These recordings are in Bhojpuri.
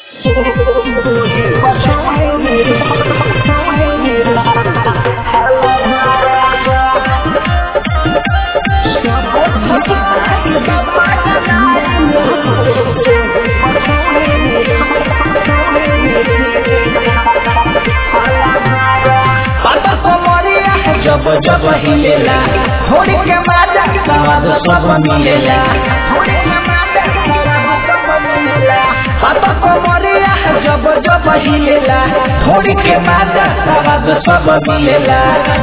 पाता कमरिया जब जब हिलेला होड़ी के माजा स्वाद सब मिलेला होड़ी के माजा स्वाद सब मिलेला पाता कमरिया जब जब हिलेला होड़ी के माजा स्वाद सब मिलेला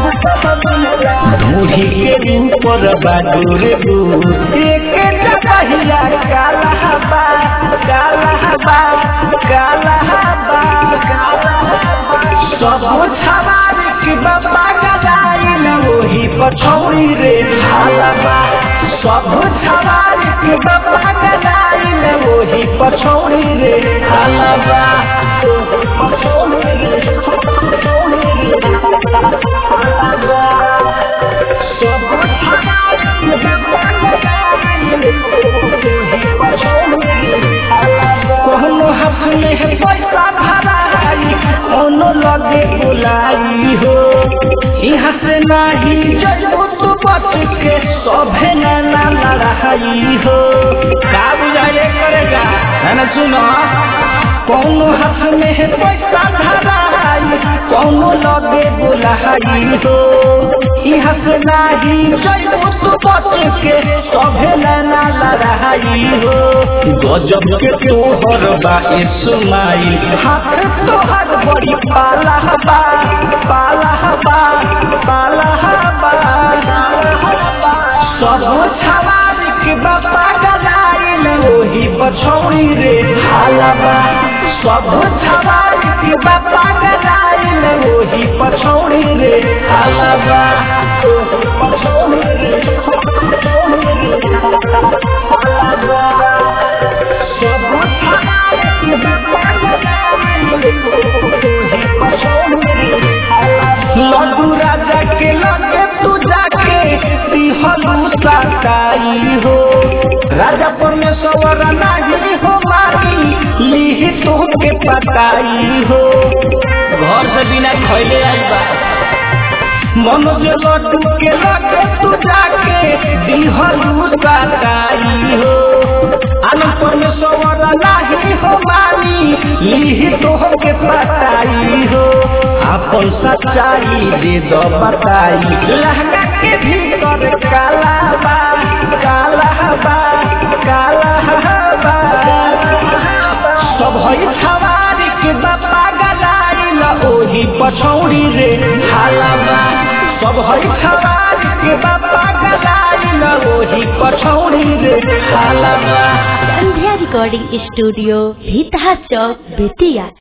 ढूढ़ी के ऊपर बाडूर दूर एक जगहिया काला हवा काला हवा काला हवा काला हवा सब छवारी की बाबा गदाइल वही पछौरी रे हालबा सब छवारी की बाबा गदाइल वही पछौरी रे हालबा पछौरी रे पछौरी रे हालबा सब छवारी की बाबा गदाइल वही पछौरी रे हालबा कहलो हाथ में है पैसा भराई कोनो लगे बुलाई हो यहाँ से नहीं जइबो तो बच के सभे ना लड़ाई हो का बुझाए करेगा है ना सुनो कोनो हाथ में है पैसा धराई कोनो लगे बुलाई हो यहाँ से नहीं जइबो तो बच के सभे ना लड़ाई हो गजब के तोहर बा इस्माइल हाथ तोहर बड़ी पाला बा पाला बा पाला बा सब छवारी के बाबा गलाइल ओही पछौरी रे हालबा सब छवारी के बाबा गलाइल ओही पछौरी रे हालबा पछौरी रे पछौरी रे हालबा लड्डू राजा के लगे तू जाके दिहलू सताई हो राजा परमेश्वर नाही हो मारी लीही तो के पताई हो घर से बिना खैले आई बा मनोज लड्डू के लगे तू जाके दिहलू सताई हो आनंद परमेश्वर नाही हो मानी लीही तो के पताई हो अपन सच्चाई दे दो बताई लहंगा के भीतर काला बा काला बा काला बा सब हई छवारी के बापा गलाइल ओही पछौड़ी रे हालाबा सब हई छवारी के बापा गलाइल ओही पछौड़ी रे हालाबा संध्या रिकॉर्डिंग स्टूडियो भीतहा चौक बेतिया